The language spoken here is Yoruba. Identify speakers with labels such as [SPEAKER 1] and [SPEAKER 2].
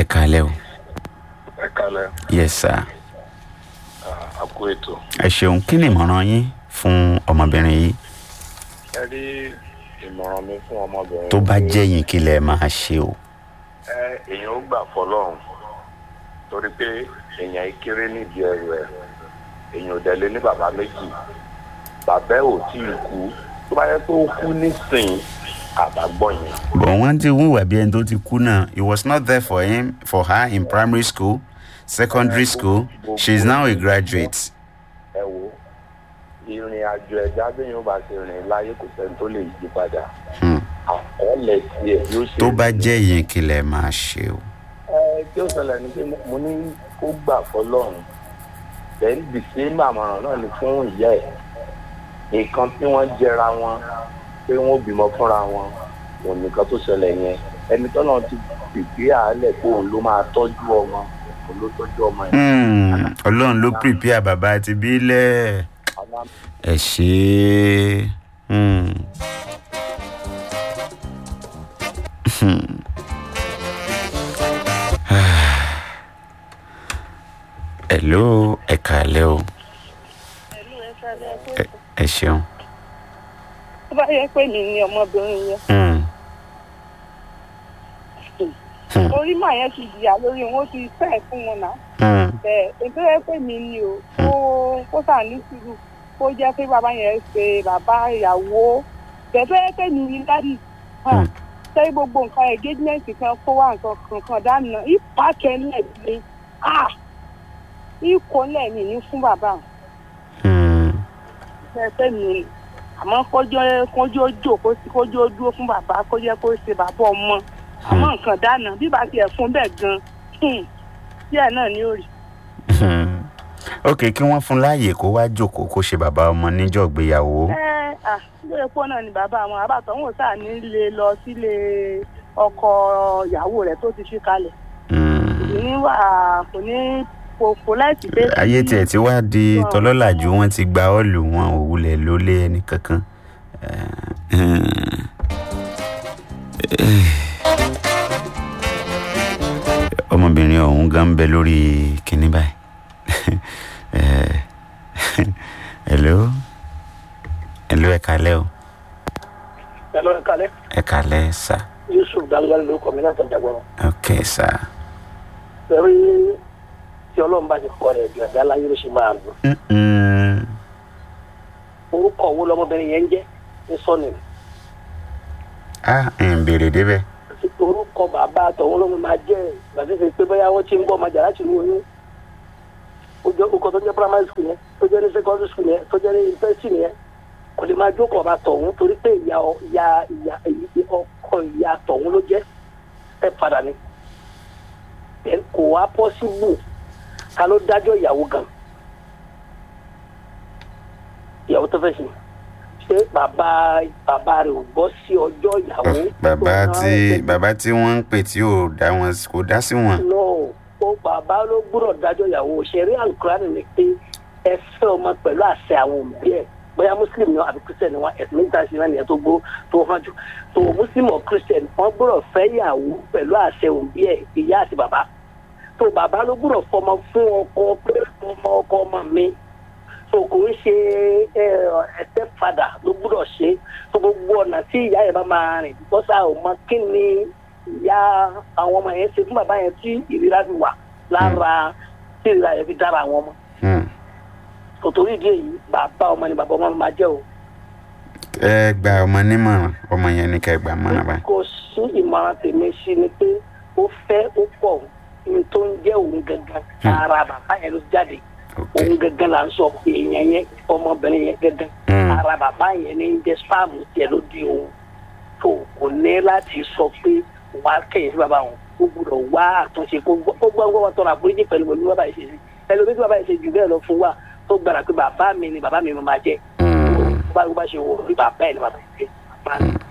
[SPEAKER 1] ẹ kàlẹ́ o
[SPEAKER 2] ẹ kalẹ
[SPEAKER 1] yes sir
[SPEAKER 2] a kú ètò.
[SPEAKER 1] ẹ ṣeun kí ni ìmọ̀ràn yín fún ọmọbìnrin yìí
[SPEAKER 2] ẹ rí ìmọ̀ràn mi fún ọmọbìnrin.
[SPEAKER 1] tó bá jẹ́ yín kí lẹ máa ṣe o
[SPEAKER 2] ẹ èèyàn ó gbà fọlọ́run torí pé èèyàn yìí kéré nídìí ẹrù ẹ èèyàn ò dẹ̀lé ní bàbá méjì bàbá ẹ ò tí ì kú tó bá yẹ pé ó kú nísìnyí àbágbọ́ yẹn.
[SPEAKER 1] but wọ́n ti wúwà bí ẹni tó ti kú náà he was not there for him for her in primary school secondary school she is now a graduate
[SPEAKER 2] ẹ wo ìrìn àjò ẹ̀dá béèyàn bá ṣe rìn láyé kò sẹ́ni tó lè yí padà
[SPEAKER 1] Hmm.
[SPEAKER 2] àkọọ́lẹ̀ tiẹ̀ yóò ṣe.
[SPEAKER 1] tó bá jẹ́ yín kí lẹ máa ṣe o
[SPEAKER 2] ẹ tí ó ṣẹlẹ̀ ni pé mo ní kó gbà fọlọ́run bẹ́ẹ̀ bí sí màmọ̀ràn náà ni fún ìyá ẹ̀ nǹkan tí wọ́n jẹra wọn pé wọ́n bímọ fúnra wọn òun nìkan tó ṣẹlẹ̀ yẹn ẹni tọ́nà ti pèpè àálẹ̀ pé òun ló máa tọ́jú ọmọ òun ló tọ́jú ọmọ yẹn.
[SPEAKER 1] Hmm, ọlọ́run ló prepare bàbá àti bílẹ̀
[SPEAKER 2] Àmọ́
[SPEAKER 1] ẹ ṣe é. Hmm. Hmm. hello ẹ kàlẹ́ o Ẹ- ẹ ṣeun.
[SPEAKER 3] tó bá yẹ pé mi ni ọmọbìnrin yẹn
[SPEAKER 1] Hmm. Hmm.
[SPEAKER 3] orí màá yẹn ti jìyà lórí wọn ó ti fẹ́ fún wọn náà
[SPEAKER 1] Hmm.
[SPEAKER 3] bẹ́ẹ̀ ètò yẹ pé mi ni o kó kó sà ní sùúrù kó jẹ́ pé bàbá yẹn ṣe bàbá ìyàwó bẹ́ẹ̀ tó yẹ pé mi ni dádì
[SPEAKER 1] Hmm.
[SPEAKER 3] ṣé gbogbo nǹkan engagement kan kó wá nǹkan kankan dáná ìpàkẹ́lẹ̀ mi ìkọ́lẹ̀ mi ní fún bàbá
[SPEAKER 1] Hmm.
[SPEAKER 3] bẹ́ẹ̀ pé mi ni àmọ́ kójó kójó jókòó sí kójó dúró fún bàbá kó jẹ́ kó ṣe bàbá ọmọ àmọ́ nǹkan dáná bí bá tiẹ̀ fún bẹ́ẹ̀ gan díẹ̀ náà ni ó rí.
[SPEAKER 1] Hmm. ok kí wọ́n fún láàyè kó wá jókòó kó ṣe bàbá ọmọ níjọ́ ìgbéyàwó.
[SPEAKER 3] ẹ à ilé epo náà ni bàbá àwọn àbàtàn wò sáà nílé lọ sílé ọkọ ìyàwó rẹ̀ tó ti fi kalẹ̀
[SPEAKER 1] Hmm.
[SPEAKER 3] kò ní wà kò ní kò láìsí pé.
[SPEAKER 1] ayé tiẹ̀ ti wá di tọlọ́làjú wọn ti gba ọ́ọ̀lù wọn ò wulẹ̀ lólé ẹnì kankan. Eh, eh, ọmọbìnrin ọ̀hún gan ń bẹ lórí kinní báyìí. Eh, hello hello ẹ kalẹ́ o
[SPEAKER 4] ẹ lọ ẹ kalẹ
[SPEAKER 1] ẹ kalẹ́ sà
[SPEAKER 4] yusuf dangali ló kọ mi láti jagbọrọ
[SPEAKER 1] ok sà.
[SPEAKER 4] pẹ̀lú tí ọlọ́run bá ti kọ rẹ̀ jù ẹ̀dá láyé ló ṣe máa lò
[SPEAKER 1] Mm-mm.
[SPEAKER 4] orúkọ wo lọmọbìnrin yẹn ń jẹ́ ní sọ́ọ̀nì
[SPEAKER 1] ah ń béèrè débẹ̀.
[SPEAKER 4] orúkọ bàbá àtọ̀hún ló máa jẹ́ gbàdúrà pé bóyá wọ́n ti ń bọ́ ọmọ jà láti ní oyún ó jẹ́ orúkọ tó jẹ́ primary school yẹn tó jẹ́ ní secondary school yẹn tó jẹ́ ní university yẹn kò lè máa jókòó ọba tọ̀hún torí pé ìyá ọ- ìyá ìyá ìyá- ọkọ ìyá tọ̀hún ló jẹ́ ẹ padà ni Then kò wá possible ta ló dájọ́ ìyàwó gan ìyàwó tó fẹ́ sí ṣé bàbá bàbá rẹ̀ ò gbọ́ sí ọjọ́ ìyàwó.
[SPEAKER 1] bàbá
[SPEAKER 4] tó
[SPEAKER 1] tí
[SPEAKER 4] rán
[SPEAKER 1] bàbá tí wọ́n ń pè tí ò dá wọn kò dá sí wọn.
[SPEAKER 4] no ó bàbá ló gbúdọ̀ dájọ́ ìyàwó ṣẹ̀rí alukurani ni pé ẹ fẹ́ ọmọ pẹ̀lú àṣẹ àwọn òbí ẹ̀ bóyá muslim ni wọn àbí christian ni wọn ẹ̀sìn méjìlá sí náà tó gbó tó hàn jù tó muslim or christian wọn gbúdọ̀ fẹ́ ìyàwó pẹ̀lú àṣẹ òbí ẹ̀ ìyá àti bàbá tó bàbá ló gbúdọ̀ fọmọ fún ọkọ pé ọmọ ọkọ ọmọ mi tó kò ń ṣe ẹsẹ padà ló gbúdọ̀ ṣe tó gbogbo ọ̀nà tí ìyá yẹn bá máa rìn bọ́sà ò mọ kí ni ìyá àwọn ọmọ yẹn ṣe fún bàbá yẹn tí ìríra fi wà lára tí ìríra yẹn fi dára àwọn ọmọ
[SPEAKER 1] Hmm.
[SPEAKER 4] tòtòrí ìdí èyí bàbá ọmọ ni bàbá ọmọ máa jẹ́ o
[SPEAKER 1] ẹ gba ọmọ nímọ̀ràn ọmọ yẹn ní ká ẹ gbà mọ́ràn báyìí.
[SPEAKER 4] kò sí ìmọ̀ràn tèmi sí ni pé ó fẹ́ ó pọ̀ ní tó ń jẹ́ òun gangan ara bàbá yẹn ló jáde
[SPEAKER 1] ok
[SPEAKER 4] òun gangan là ń sọ èèyàn yẹn ọmọbìnrin yẹn gangan
[SPEAKER 1] Hmm.
[SPEAKER 4] ara bàbá yẹn ní jẹ́ spam tiẹ̀ ló di òun tó kò ní láti sọ pé wàá kẹ̀yìn sí bàbá wọn ó gbúdọ̀ wá àtúnṣe kó gbọ́ kó gbọ́ wọn tọrọ àforíjì pẹ̀lú pẹ̀lú bàbá yìí ṣe sí ẹlòmíì tí bàbá yìí ṣe jù bẹ́ẹ̀ lọ fún wa tó gbàdá pé bàbá mi ni bàbá mi máa jẹ́
[SPEAKER 1] Hmm.
[SPEAKER 4] bá bá ṣe wò ó rí bàbá ẹ̀ ni bàbá yìí ṣe bàbá mi.